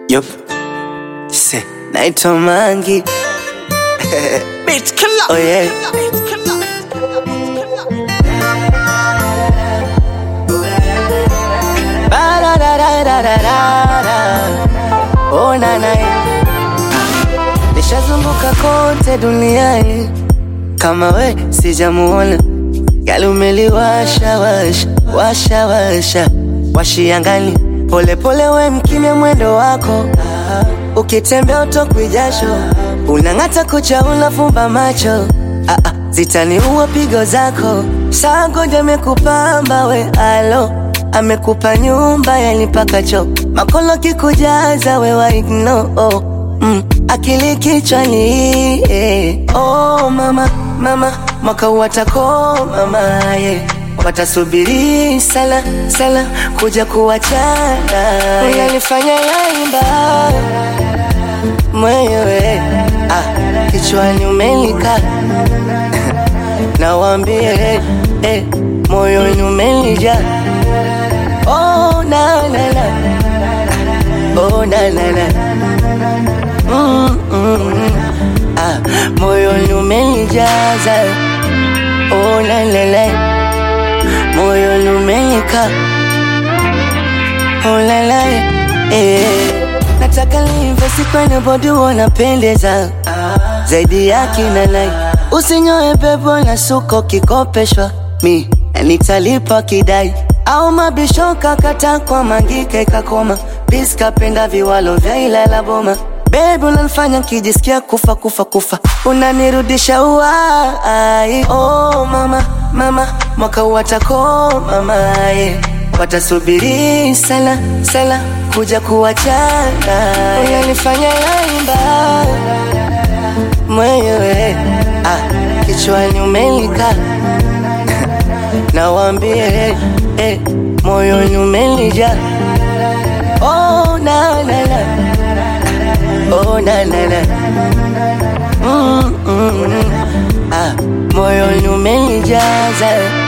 Yup. Se, naitwa Mangi. Bitch killer. Oh yeah. Bitch killer. Ba-da-da-da-da-da-da. Oh na na. Nishazunguka kote duniani kama we sijamuona. Gali umeliwasha washa washa washa washiangani pole pole, we mkimya mwendo wako ukitembea utokwi jasho, unang'ata kucha, unafumba macho ah, ah, zitaniua pigo zako. Sangoja amekupamba we alo, amekupa nyumba yanipaka cho makolo kikujaza we waigno oh, mm, akili kichwani eh. Oh mama mama, mwaka watako mama yeah. Watasubiri sala sala kuja kuwachana, unanifanya yaimba mwenyewe ah, kichwani umelika nawambie eh, moyoni umelija oh, na, na, na. Oh, na, na, na. Mm, mm, mm. Ah, moyoni umenijaza oh, la, la, la. moyoni umenika oh, la, la. Eh. Nataka niinvesti kwenye bodi wanapendeza zaidi ya kina nai, usinyoe pepo na suko kikopeshwa, mi nitalipa kidai au mabisho kakata kwa mangike kakoma bis kapenda viwalo vya Ilala Boma. Babe unanifanya kijisikia kufa kufa kufa, unanirudisha uai. Oh mama mama, mwaka watako mama yeah. Watasubiri sala sala kuja kuwachana, unanifanya yaimba mwenyewe ah, kichwani umelika nawambie eh, moyoni umelija oh, na, na, na. Oh, na, na, na. Mm, mm, mm. Ah, moyoni umenijaza